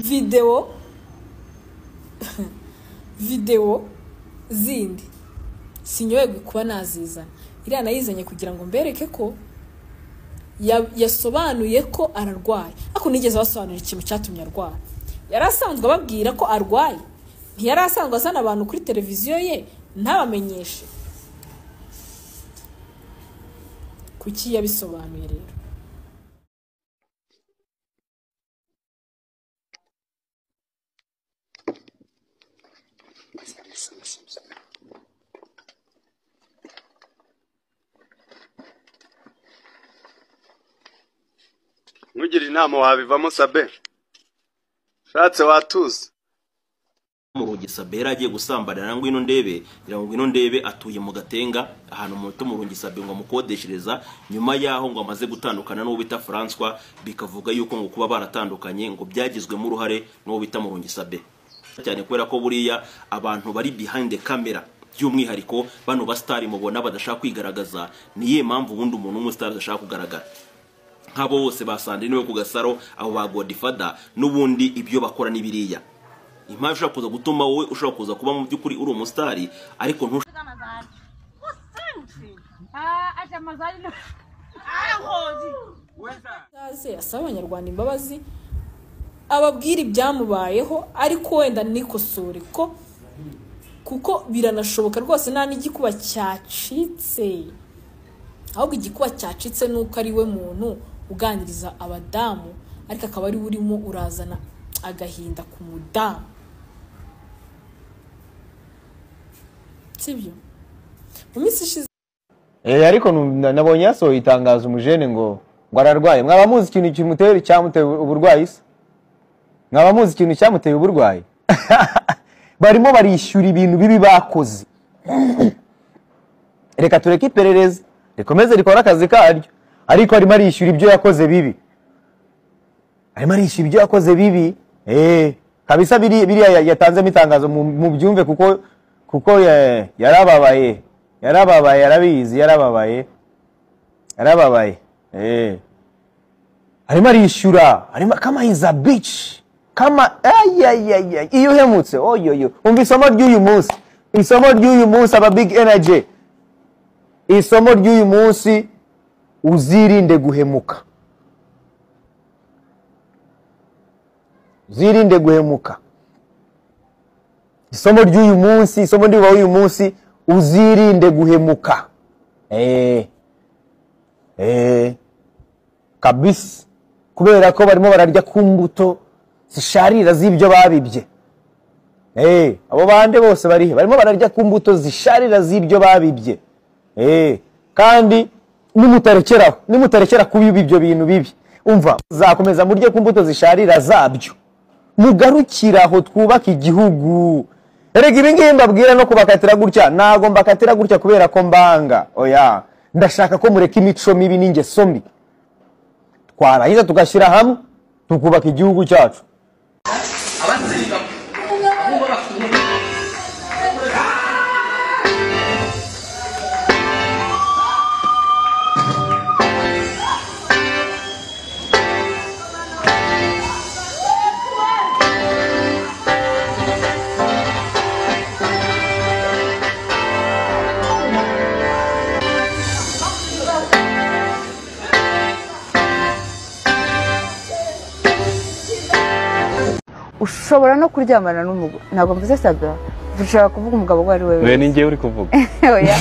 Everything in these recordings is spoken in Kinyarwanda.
videwo videwo zindi sinyobewe kuba nazizana iriya nayizanye kugira ngo mbereke ko ya- yasobanuye ko ararwaye ariko nigeze abasobanurira ikintu cyatumye arwara yari asanzwe ababwira ko arwaye ntiyari asanzwe azana abantu kuri televiziyo ye ntabamenyeshe kuki yabisobanuye rero ntugira inama wabivamo sabe ushatse watuza mu rungisabe yari agiye gusambanira ngwino ndebe ngira ngo ngwino ndebe atuye mu gatenga ahantu muto mu rungisabe ngo amukodeshereza nyuma y'aho ngo amaze gutandukana n'uwo bita François bikavuga yuko ngo kuba baratandukanye ngo byagizwemo uruhare n'uwo bita mu rungisabe cyane kubera ko buriya abantu bari behind the camera by'umwihariko bano basitari mubona badashaka kwigaragaza niye mpamvu ubundi umuntu w'umusitari adashaka kugaragara nk'abo bose basandine niwe ku gasaro abo ba godifada n'ubundi ibyo bakora n'ibiriya impamvu ishobora kuza gutuma wowe ushobora kuza kuba mu by'ukuri uri umusitari ariko ntushobora amazali usimthi Ah, ati amazali lo. ayangoti Aze asaba abanyarwanda imbabazi ababwira ibyamubayeho ariko wenda nikosore ko kuko biranashoboka rwose nta n'igikuba cyacitse ahubwo igikuba cyacitse ni uko ari we muntu uganiriza abadamu ariko akaba ari we urimo urazana agahinda ku mudamu sibyo mu minsi ishize Eh, ariko nu- nabonye yasohoye itangazo umujene ngo ngo ararwaye mwaba muzi ikintu kimutera cyamuteye uburwayi se mwaba muzi ikintu cyamuteye uburwayi barimo barishyura ibintu bibi bakoze reka tureke iperereza rikomeze rikore akazi karyo ariko arimo arishyura ibyo yakoze bibi arimo arishyura ibyo yakoze bibi eh kabisa biri- biriya ya- yatanzemo itangazo mu- mubyumve kuko kuko eh, yarababaye yarababaye yarabizi yarababaye yarababaye eh arimo arishyura arimo kama iza bici kama ayayaya iyo uhemutse oyoyo umva isomo ry'uyu munsi isomo ry'uyu munsi aba big energy isomo ry'uyu munsi uzirinde guhemuka uzirinde guhemuka isomo ry'uyu munsi isomo ndiba w'uyu munsi uzirinde guhemuka eh eh kabisa kubera ko barimo bararya ku mbuto zisharira z'ibyo babibye eh abo bande bose barihe barimo bararya ku mbuto zisharira z'ibyo babibye eh kandi nimutarekeraho nimutarekera kubiba ibyo bintu bibi umva zakomeza murye ku mbuto zisharira zabyo mugarukire aho twubaka igihugu erega ibi ngibi mbabwira no kubakatira gutya ntabwo mbakatira gutya kubera ko mbanga oya ndashaka ko mureka imico mibi n'ingeso mbi twarangiza tugashyira hamwe tukubaka igihugu cyacu ushobora no kuryamana n'umugore ntabwo mvuze sabwa ushobora kuvuga umugabo uwo ari we we ni wese njyewe uri kuvuga Oya.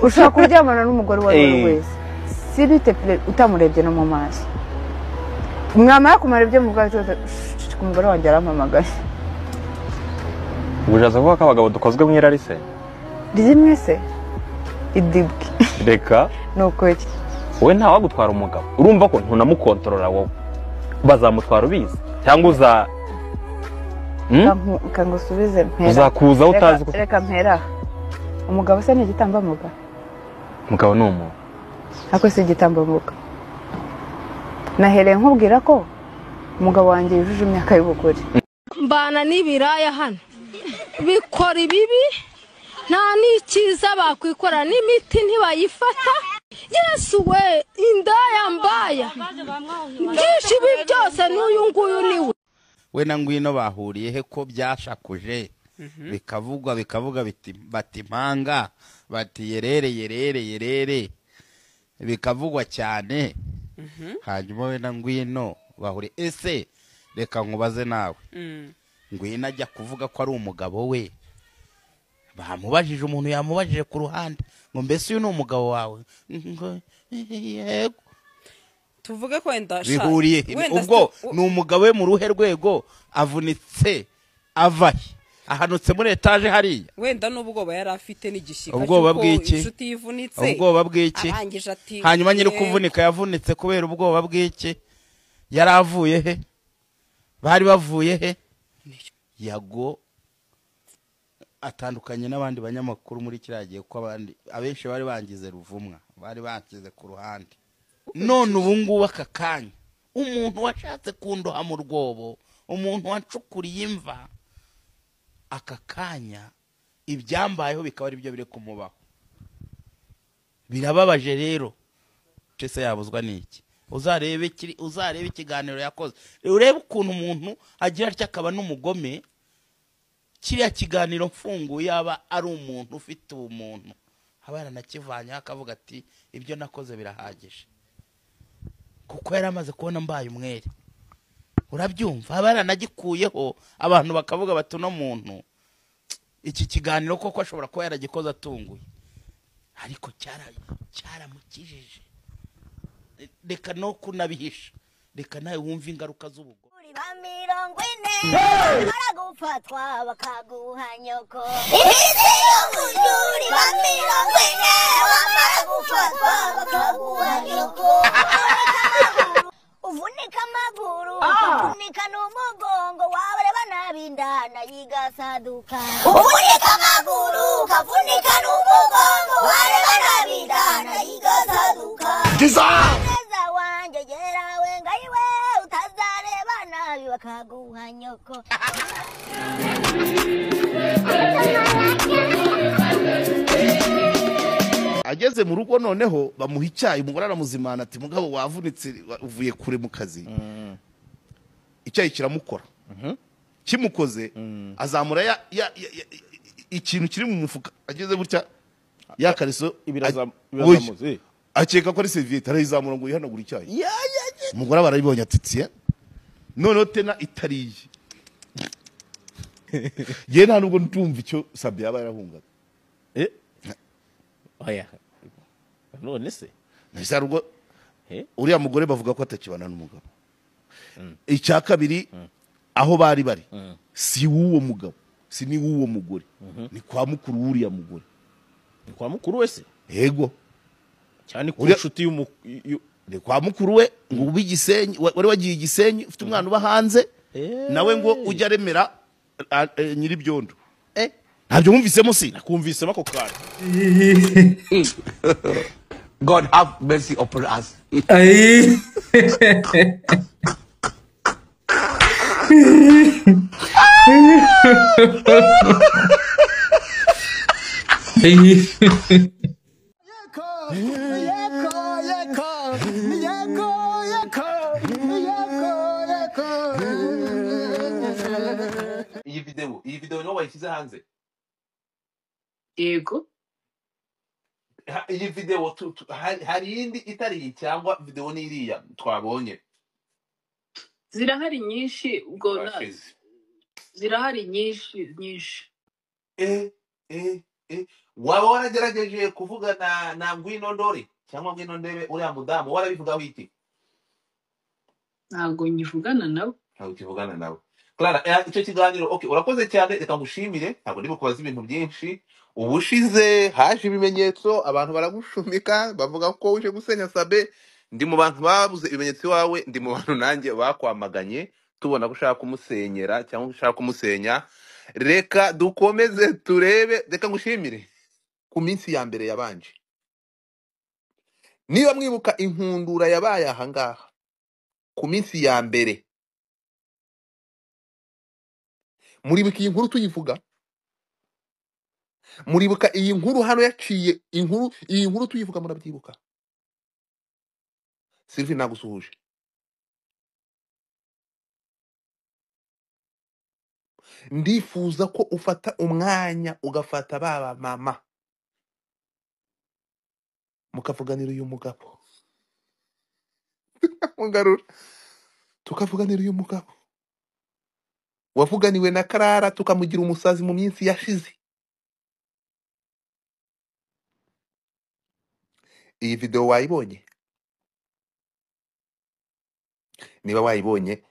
ushobora kuryamana n'umugore uwo ari we Eh. wese si bite pere utamurebye no mu maso mwamara kumurebye mu bwawe cyose umugore wanjye yarampamagaye ubwo ushatse kuvuga ko abagabo dukozwe mu irari se rimwe se idibwe reka ni ukuri wowe nta wagutwara umugabo urumva ko ntunamukontorora wowe bazamutwara ubizi cyangwa uza Hmm? Kanku- kangusubize mpera uzakuza Reka- utazi ko reka mpera aha. umugabo se ni igitambambuga umugabo ni umuntu ariko si igitambambuga nahereye nkubwira ko umugabo wanjye yujuje imyaka y'ubugore mbana n'ibiraya hano bikora ibibi nta n'ikiza bakwikora n'imiti ntibayifata yesu we indaya mbaya byinshi ibi byose n'uyu nguyu ni we we na ngwino bahuriye he ko byashakuje bikavugwa bikavuga biti- bati impanga bati yerere yerere yerere bikavugwa cyane hanyuma we na ngwino bahuriye ese reka nkubaze nawe ngwino ajya kuvuga ko ari umugabo we bamubajije umuntu yamubajije ku ruhande ngo mbese uyu ni umugabo wawe ngo yego tuvuge ko wenda sha- bihuriye he? wenda ubwo si- u- ni umugabo we mu ruhe rwego avunitse avahe ahanutse muri etaje hariya wenda n'ubwoba yari afite n'igishyika Ubwoba cy'uko bw'iki? inshuti yivunitse ubwoba bw'iki arangije ati hanyuma nyiri "Yego." kuvunika yavunitse kubera ubwoba bw'iki yari avuye he bari bavuye he yago atandukanye n'abandi banyamakuru muri kiriya gihe ko abandi abenshi bari bangize ruvumwa bari bangize ku ruhande none ubu ngubu aka kanya umuntu washatse kundoha mu rwobo umuntu wacukuriye imva aka kanya ibyambayeho bikaba ari byo biri kumubaho birababaje rero ese yabuzwa n'iki uzarebe kiri uzarebe ikiganiro yakoze urebe ukuntu umuntu agira atya akaba n'umugome kiriya kiganiro mfunguye aba ari umuntu ufite ubumuntu aba yaranakivanyeho akavuga ati ibyo nakoze birahagije kuko yari amaze kubona mbaye umwere urabyumva aba yaranagikuyeho abantu bakavuga bati uno muntu iki kiganiro koko ashobora kuba yaragikoze atunguye ariko cyara- cyaramukijije reka no kunabihisha reka nawe wumve ingaruka z'ubugome ba mirongo ine bamara gufatwa bakaguha nyoko izi y'umujuri ba mirongo ine bamara gufatwa bakaguha nyoko uvunika amaguru uvunika n'umugongo wabareba nabi indana yigasaduka uvunika amaguru ukavunika n'umugongo wareba nabi indana yigasaduka mugeza wanjye gerawe ngayiwe utazareba nabi bakaguha nyoko ageze mu rugo noneho bamuha icyayi umugore aramuzimana ati mugabo wavunitse wa- uvuye kure mu kazi icyayi kiramukora kimukoze azamura ya- ya- ya- ya- ikintu kiri mu mufuka ageze gutya ya kariso ibirazamu- a- ibirazamuze, oya. akeka ko ari seriviyete arayizamura ngo yihanagure icyayi umugore aba arayibonye atitsiye noneho tena itariye yewe nta nubwo ntumva icyo sabi yaba yarahungaga oya none se Nahise hari ubwo uriya mugore bavuga ko atakibana n'umugabo icya kabiri aho bari bari si w'uwo mugabo si ni w'uwo mugore ni kwa mukuru w'uriya mugore ni kwa mukuru wese yego cyane ku Uriya- nshuti y'umu y'u- ni kwa mukuru we ngo ube igisenyi wa- wari wagiye igisenyi ufite umwana uba hanze nawe ngo ujye aremera a- a- nyiribyondo ntabyo wumvisemo si nakumvisemo ako kanya God have mercy upon us. iyi video iyi video niho wayishyize hanze yego Ha- iyi video tu, tu, hari, hari iyindi itari iyi cyangwa video ni iriya twabonye zirahari nyinshi ubwo na- Bashize. zirahari nyinshi nyinshi eh eh eh waba waragerageje kuvuga na na ngwino ndori cyangwa ngwino ndebe uriya mudamu warabivugaho iki ntabwo nyivugana nabo ntabwo ukivugana nawe clara eh, icyo kiganiro okay urakoze cyane reka ngushimire ntabwo ndi kubaza ibintu byinshi ubushize haje ibimenyetso abantu baragushumika bavuga ko uje gusenya sabe ndi mu bantu babuze ibimenyetso iwawe ndi mu bantu nanjye bakwamaganye tubona ko ushaka kumusenyera cyangwa ushaka kumusenya reka dukomeze turebe reka ngushimire ku minsi ya mbere yabanje niba mwibuka inkundura yabaye ahangaha ku minsi ya mbere muribuka iyi nkuru tuyivuga muribuka iyi nkuru hano yaciye inkuru iyi nkuru tuyivuga murabyibuka sylvie nagusuhuje ndifuza ko ufata umwanya ugafata ba ba mama mukavuganira uyu mugabo mugarura tukavuganira uyu mugabo wavuganiwe na karara tukamugira umusazi mu minsi yashize iyi video wayibonye niba wayibonye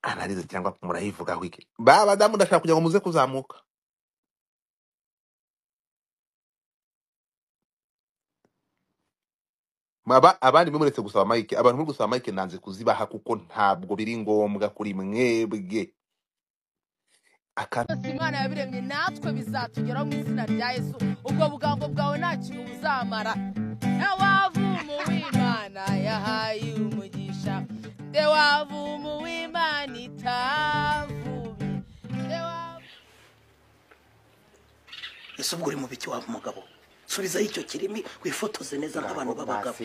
analize cyangwa murayivugaho iki ba badamu ndashaka kugira ngo muze kuzamuka Aba, abandi mwe muretse gusaba mike abantu muri gusaba mike nanze kuzibaha kuko ntabwo biri ngombwa kuri mwebwe aka byose imana yabiremye natwe bizatugeraho mu izina rya yesu ubwo bugango bwawe nta kintu buzamara nde wavumu w'imana yahaye umugisha nde wavumu w'imana itavuye nde wavumu ese ubwo uri mu biki waba umugabo subizaho icyo kirimi wifotoze neza nk'abantu b'abagabo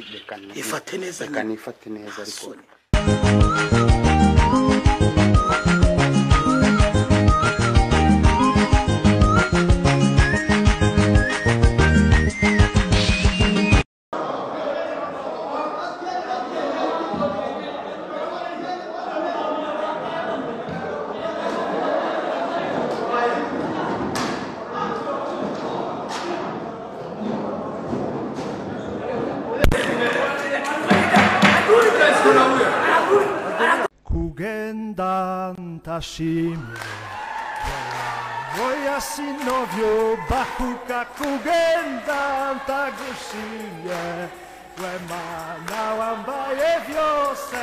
ifate neza reka nifate neza ariko nyine kugenda ntashimire oya sinovyo bakuka kugenda ntagushimye we mana wambaye vyose